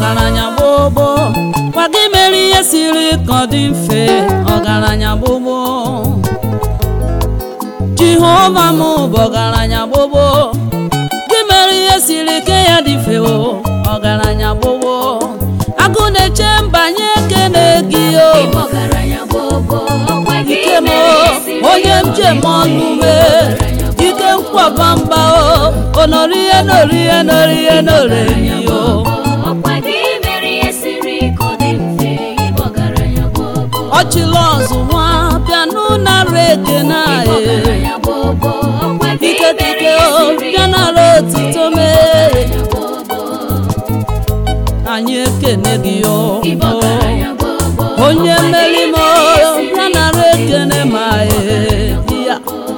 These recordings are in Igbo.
ọgaranya gbogbo gwa gị mere ihe siri ka ọ dị mfe ọgaranya gbogbo jehova m bụ ọgaranya gbogbo gị mere ihe siri ike ya dị mfe o ọgaranya gbogbo agụ na-eche mbanye ekene gị o Ịbụ ọgaranya gbogbo, ọkwa gị ike m mere ihe siri onye m jem ọnụ mee ike nkwaba mba o onori ihe nori ihe nori ihe nori o ọkwa gị mere ihe siri ka ọ dị mfe ịbụ ọgaranya gbogbo ọchịla ọzụ nwa bịanụ nara ekene ịbụ anyị ọgaranya gbogbo ọkwa gị ike mere dike ihe o siri bịa nara otito mee ọgaranya gbogbo anyị ekene gị o ịbụ ọgaranya gbogbo onye ọkwa gị mmeri m o mere ihe siri bịa nara ekene ma ee ya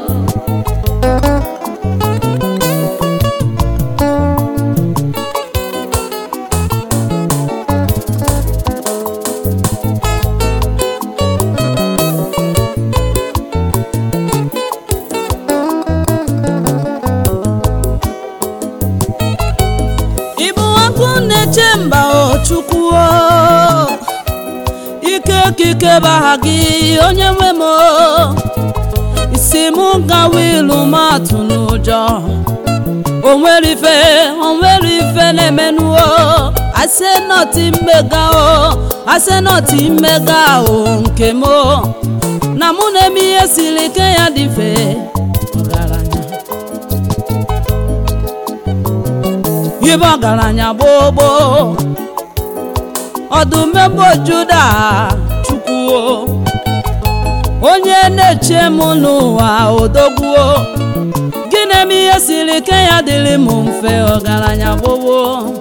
ịbụ ọkụ na-eche mba o chukwu o ike kike baha gị onye nwe m o isi m gawa ilu m atụ n'ụjọ o nwere ife o nwere ife na-emenụ o asị nọtị mmega o asị nọtị mmega o nke m o na mụ na-eme ihe siri ike ya dị mfe ọgaranya ibe ọgaranya gbogbo ọdụmegbo juda chukwuo onye na-eche m n'ụwa odogwuo gị na-eme ihe siri ike ya dịrị m mfe ọgaranya gbogbo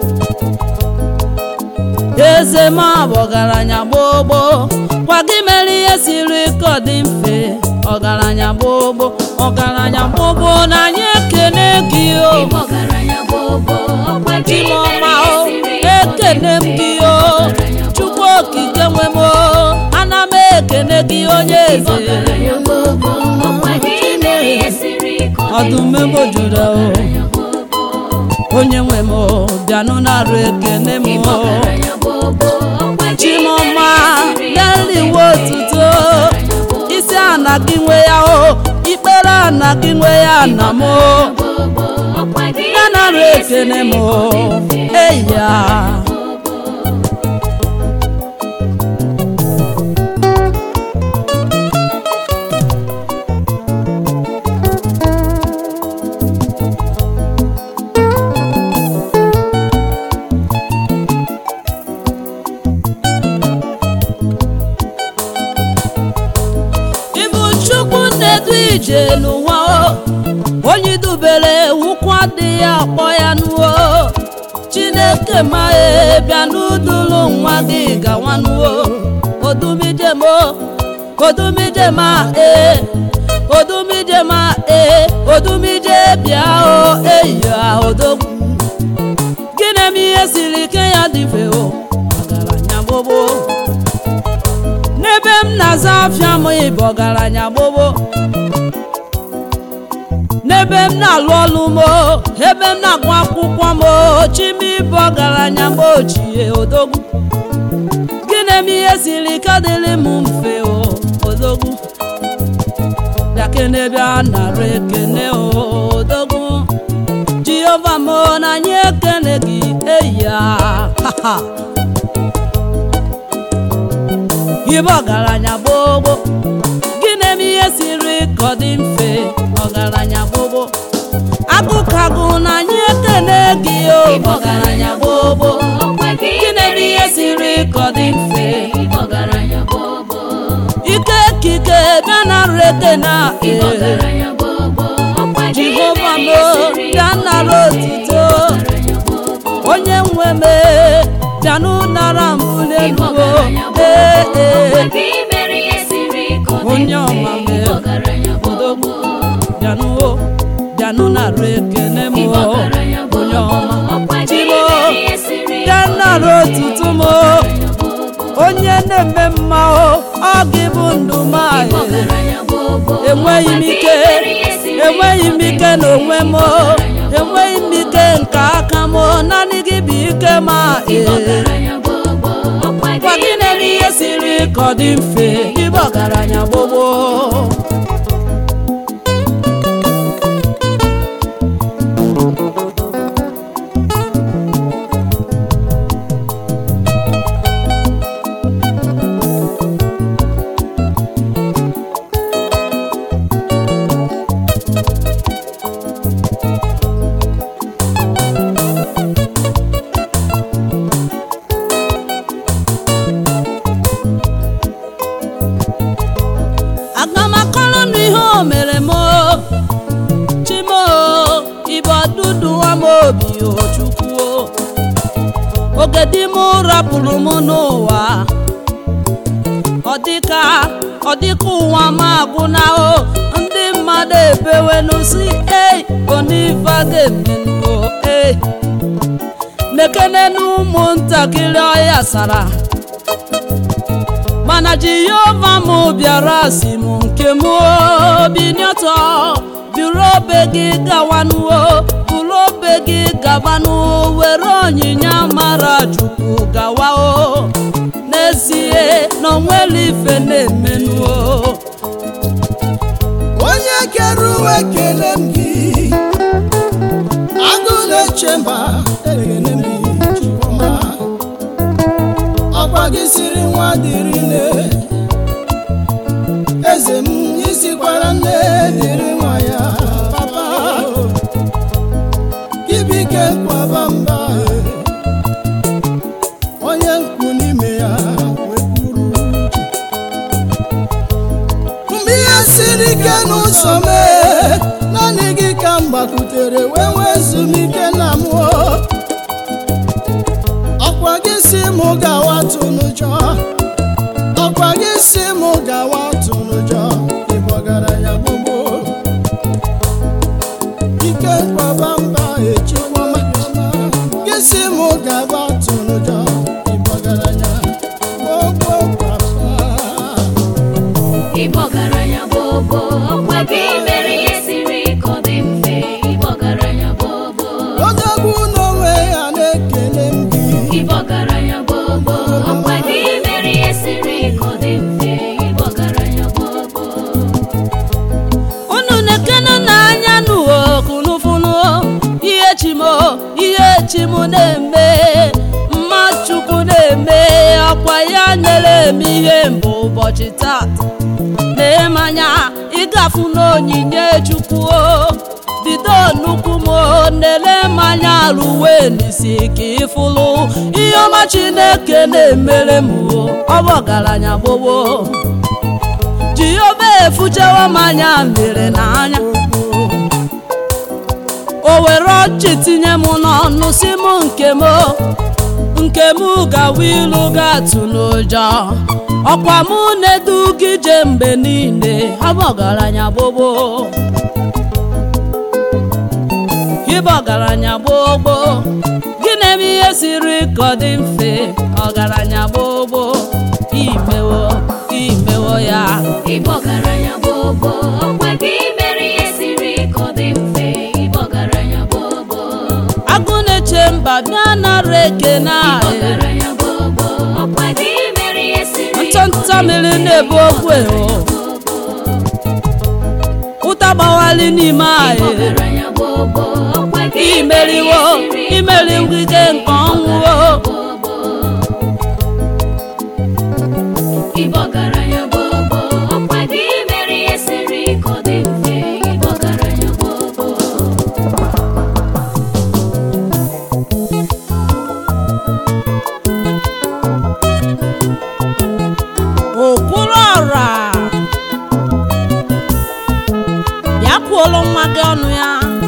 eze m bụ ọgaranya gbogbo kwa gị mere ihe siri ike ọ dị mfe ọgaranya gbogbo ọgaranya gbogbo na anyị ekene gị o ịbụ ọgaranya gbogbo ọkwa gị mere Chimọma ihe o siri ka ọ dị ekene m mfe gị o ọgaranya Chukwu okike nwe m o ana m ekene gị onye eze ọgaranya gbogbo ọkwa gị mere ihe siri ka ọ dị ọdụm mfe ebo juda o ọgaranya gbogbo onye nwe m o bịanụ narụ ekene m ịbụ o ọgaranya gbogbo ọkwa gị Chimọma mere ihe siri ka ọ dị neliwe mfe otuto ọgaranya gbogbo isi ana gị nwe ya o ikpere ana gị nwe ya na m o gbogbo ọkwa gị ya narụ mere ihe ekene m siri o ka ọ dị mfe eya ịbụ chukwu na-edu ije n'ụwa o onye dubere ụkwụ adịghị akpọ ya nuo chineke ma e bịa n'udulu nwa gị gawa nuo odumijem o odumijem a e odumijem a e odumije bịa o eyi odogwu gị na-eme ihe siri ike ya dị mfe o ọgaranya gbogbo n'ebe m na-aza afịa m ịbụ ọgaranya gbogbo n'ebe m na-alụ ọlụ m o, ebe m na-agụ akwụkwọ m o, chime ịbụ ọgaranya m ochie odogwu gị na-eme ihe siri ike dịrị m mfe o odogwu bịakene bịa nara ekene o odogwu jehova m o, na anyị ekene gị eya ha ha ibe ọgaranya gbogbo gị na-eme ihe siri ka ọ dị mfe ọgaranya gbogbo agụkagụ na anyị ekene gị o ọgaranya gbogbo ọkwa gị gị na-eme ihe siri ka ọ dị mfe ịbụ ọgaranya gbogbo ike kike bịa na rete na ịbụ ee ọgaranya gbogbo ọkwa gị jehova mere m ihe siri bịa ka ọ nara dị mfe otito ọgaranya gbogbo onye nwe m bịanụ nara mbụ ịbụ n'elu ọgaranya ee gbogbo ee ọkwa gị mere ihe siri ka ọ dị Onye mfe ọma m ịbụ ọgaranya gbogbo bịanụ o bịanụ nara ekene m ịbụ o ọgaranya onye gbogbo ọma ọkwa gị Chimo, mere ihe siri bịa ka ọ dị nara mfe otuto m o ọgaranya gbogbo onye na-eme mma o ọ gị bụ ndụ m ịbụ anyị ọgaranya gbogbo enweghị m ọkwa gị ike mere ihe siri enweghị m ka ọ dị ike n'onwe m o ọgaranya enweghị m ike nke aka m o naanị gị bụ ike ma ịbụ ee ọgaranya ka ọ dị mfe ịbụ ọgaranya gbogbo aga m akọrọ m ihe o mere m o. chimo ibe ọdụdụ nwa m obi o chukwu o. oge di m rapụrụ m n'ụwa ọ dịka ọ dịka ụwa m agwụna o ndị mmadụ ebewenu si ei onifa ga-emenuo ei nekenenu ụmụntakịrị ọya sara mana jehova m bịara si m nke m obi n'ọtọ buru obe gị gawanuo buru obe gị gabanuo were onyinye mara chukwu gawa o n'ezie na onwere ife na-emenuo onye kere uwe kele m gị agụ na-eche mba ekele m gị Chiọma. ọkwa gị siri nwa dịrị nne eze m isikwara nne dịrị nwa ya papa gị bike kwaba mba onye mkpu n'ime ya wepụrụ uche mgbe ihe siri ike n'ụzọ mee naanị gị ka m gbakwutere wee nwee ezumike na mmụọ ọkwa gị si mụ gawa tụnụjọ ọkwa gị si mụ gawa tụnụjọ ịgbọgara ya gbogbo ike mkpọba mba echikwama gị si mụ gawa tụnụjọ ịgbọgara ya gbogbo papa Ịbụ ọgaranya gbogbo ọkwa gị mere ihe siri ka ọ dị mfe ịbụ ọgaranya gbogbo odogwu n'onwe ya na-ekele m gị ịbụ ọgaranya gbogbo ọkwa gị mere ihe siri ka ọ dị mfe ịbụ ọgaranya gbogbo unu na-ekene n'anya n'uwo kunufunu ihe chimo ihe chim na-eme mma chukwu na-eme ọkwa ya nyere m ihe mbụ ụbọchị taa na-emanya ịgafu n'onyinye chukwu o. bido nnukwu m o, nele mmanya ruwe n'isi ka ịfụlụ ihe ọma chineke na-emere m o. ọ bụ ọgaranya gbogbo jehova efuchewo m anya mmiri n'anya o were ọchị tinye m n'ọnụ si m nke m nke m gawa ilu gatụ n'ụjọ ọkwa mụ na-edu gị je mgbe niile abụ ọgaranya gbogbo ịbụ ọgaranya gbogbo gị na-eme ihe siri ka ọ dị mfe ọgaranya gbogbo imewo imewo ya ịbụ ọgaranya gbogbo ọkwa gị mere ihe siri ka ọ dị mfe ịbụ ọgaranya gbogbo agụ na-eche mba bịa nara ekene ịbụ anyị ọgaranya gbogbo ọkwa gị mere ihe siri ka ọ dị ntọntọ mmiri mfe na-ebu okwu eho ụta gbawali n'ime anyị ọgaranya gbogbo ọkwa gị mere imeriwo ihe siri ka ọ imeri dị ngige nke ọnwụwo Ịbụ ọgaranya gbogbo ọkwa gị mere ihe siri ka ọ dị mfe ịbụ ọgaranya gbogbo okwuru ọra bịa kwuolu nwa gị ọnụ ya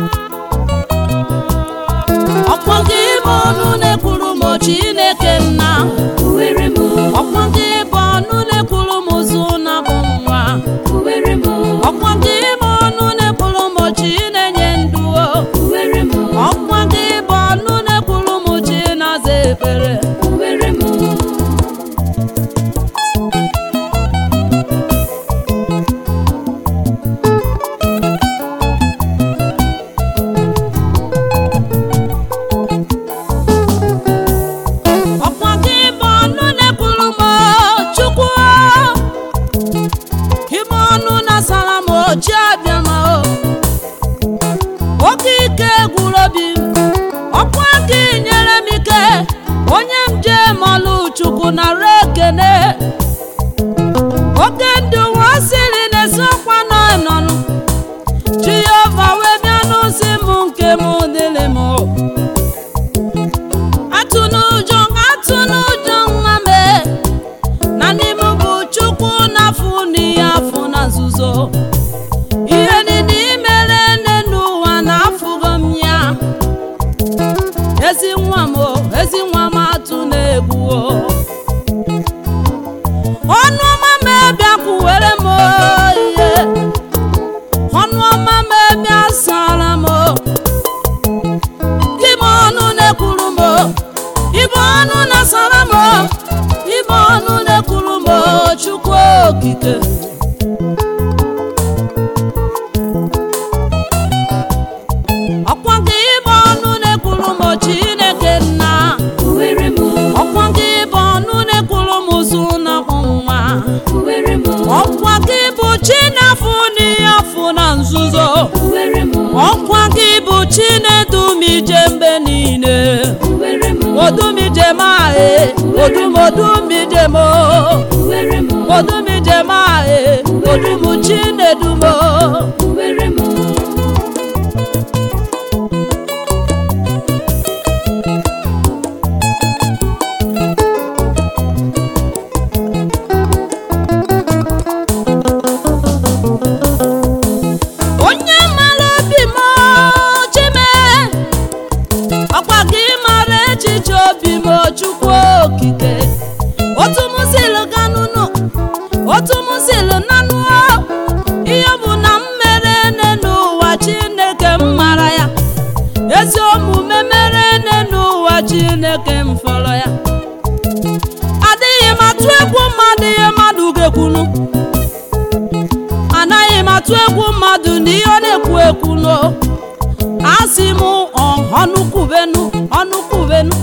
ọkpọ gị bụ ọnụ na-ekwuru m chineke nna Uwere m ọkpọ gị bụ ọnụ na-ekwuru m zụ na bụ nwa uwere m ọkpọ gị bụ ọnụ na-ekwuru m chi na-enye ndụ o. uwere m ọkpọ gị bụ ọnụ na-ekwuru m chi na-aza ekpere uwere m ọkwa ekene oke ndị ụwa siri na-esokwa n'ọnọnụ jehova wee bịa n'ozi m nke m dịrị m atụ n'ụjọ atụ n'ụjọ nwa m na n'ime bụ chukwu na-afụ n'ihe afụ na nzuzo ihe niile imere nne n'ụwa na-afụgo m ya ezi nwa m o, ezi nwa m atụ na-egwu o ọnụ ọma m bịakwuwere m o, ihe ọnụ ọma m bịa sara m o. ibe ọnụ na-ekwuru m o, ibe ọnụ na-asara m o, ibe ọnụ na-ekwuru m o, chukwu okike ọkwa gị ibe ọnụ na-ekwuru m o, chineke nna Uwere m, ọkwa gị ibe ọnụ na-ekwuru m ụzụ na nwa uwere m, ọkwa gị bụ chi na-afụ n'ihe afụ na nzuzo uwere m, ọkwa gị bụ chi na-edumije mgbe niile uwere m, odumije m ahe odum odumije m uwere m, odumije m ahe odum chi na-edumo uwere m. onye mara obi m chime ọkwa gị mara echiche obi m chukwu okike otu m silu ganụnụ otu m silu nanụ ihe bụ na m mere ene n'ụwa chineke m mara ya ezi omume mere ene n'ụwa chineke m fọrọ ya adịghị m atụ egwu mmadụ ihe mmadụ ga-ekwunu anaghị m atụ egwu mmadụ na ihe ọ na-ekwu ekwu no asị m ọ- ọnụ kwubenu ọnụ kwubenu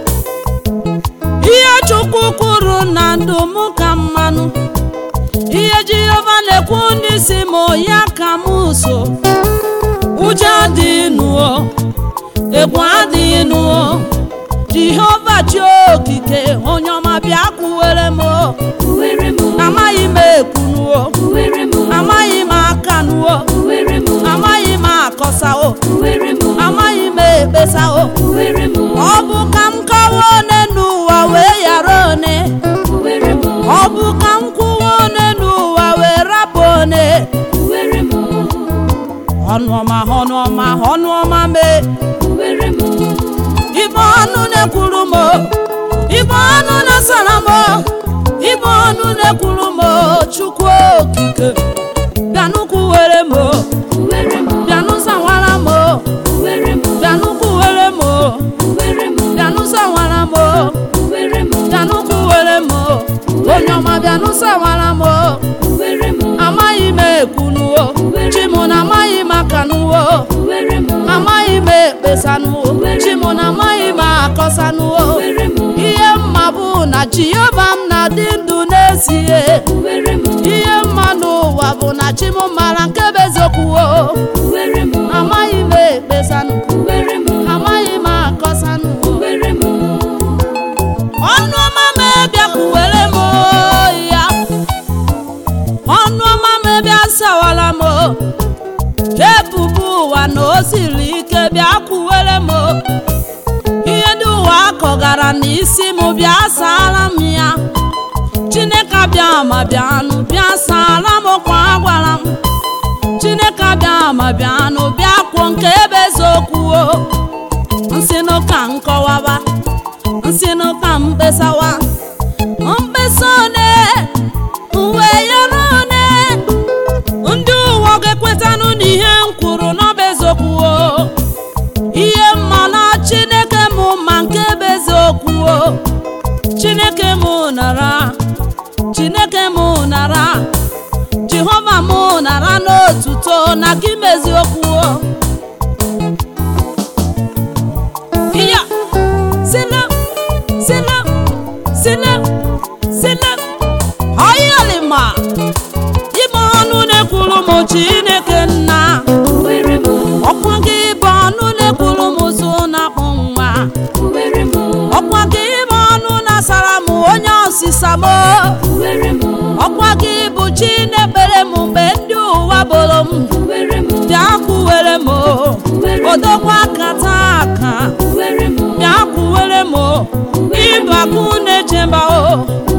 ihe chukwu kwuru na ndụ m ka mmanụ ihe jehova na-ekwu n'isi m ya ka m so ụjọ adịghị nụọ egwu adịghị nụọ jehova chi okike onye ọma bịa kwuwere m Uwere m, amaghị m ekwunuo uwere m, amaghị m aka nuo uwere m, amaghị m akọsawo uwere m, amaghị m ekpesawo uwere m, ọ bụ ka m kọwa one n'ụwa wee yara one uwere m, ọ bụ ka m kwuwa one n'ụwa wee rapụ one uwere m, ọnụ ọma ọnụ ọma ọnụ ọma mee uwere m, ibe ọnụ na-ekwuru m ibe ọnụ na-asara m ibe ọnụ na-ekwuru m chukwu okike bịanụ kwuwere m uwere m, bịanụ sawara m uwere m, bịanụ kwuwere m uwere m, bịanụ sawara m uwere m, bịanụ kwuwere m onye ọma bịanụ sawara m uwere m, amaghị m ekwunuo chimụ na amaghị m akanuo uwere m, amaghị m ekpesanuo chimụ na amaghị m akọsanuo uwere m, ihe mma bụ na jehova m na-adị ndụ n'ezie uwere m, ihe mma n'ụwa bụ na chim mara nke bụ eziokwu uwere m, amaghị m ekpesanụ uwere m, amaghị m akọsanụ uwere m, ọnụ ọma m bịakwuwere m ya ọnụ ọma m bịa sawara m ebubo ụwa na o siri ike bịa kwuwere m ihe dị ụwa akọgara n'isi m bịa sara m ya chineke bịa ma bịanụ bịa sara m kwa gwara m chineke bịa ma bịanụ bịa kwuo nke ebe eziokwu o nsịnụ ka nkọwaba nsịnụ ka mkpesawa mkpesa one uwe yara one ndị ụwa ga-ekwetanụ n'ihe m kwuru n'ọba eziokwu o ihe mma na chineke m ma nke bụ eziokwu o chineke m nara chineke m nara jehova m nara n'otuto na gị meziokwu o iya sila sila sila sila ọyalima ime ọnụ na-ekwuru m chineke nna uwere m, ọkwa gị bụ ọnụ na-ekwuru m ụzụ na-akpụ nwa uwere m, ọkwa gị bụ ọnụ na-asara m onye ọsịsa jehova m Uwere m ọkwa gị bụ chi na-ekpere m mgbe ndị ụwa boro m Uwere m bịa kwuwere m odogwu aka taa aka Uwere m bịa kwuwere m ịbụ akụ na-echemba o